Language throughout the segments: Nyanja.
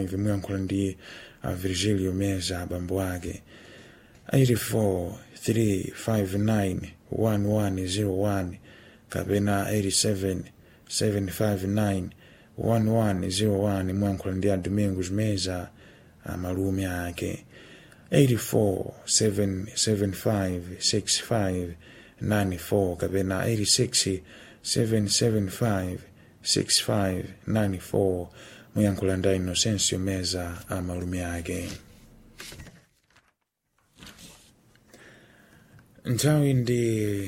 vimuyankhula ndi a virgilio meza abambo ake 84 359 1101 kapena 87 759 1101 muyankhula ndi a domingos meza amalume ake 84 775 65 94 kapena 86 775 65 94 muyankhula ndi inocencio meza amalume ake nthawi ndi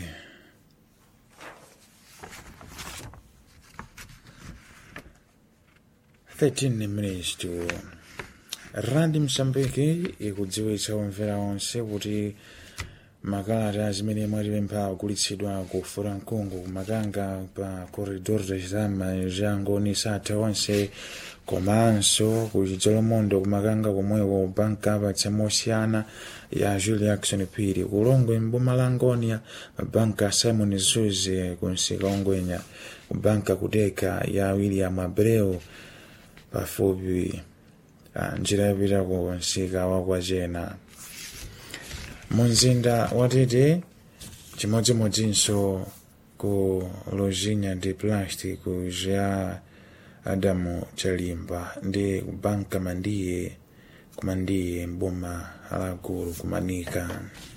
thirteen minutes to randi msambiki ikudziwitsa omvera onse kuti makalata zimene mwatipempha agulitsidwa ku furankungu kumakanga pa corridor de chitama jangoni satha onse komanso ku chidzolomondo kumakanga komweko banka apatsa mosiyana ya julie action phiri kulongwe mboma la ngonia mabanka simon zuze kunsika ongwenya kubanka kuteka ya william abreu pafupi njira yapita ku nsika wakwachena mumzinda watete chimodzimodzinso ku lojinya ndi plastic ja adamu chalimba ndi kubanka mandiye kumandiye mboma alagulu kumanika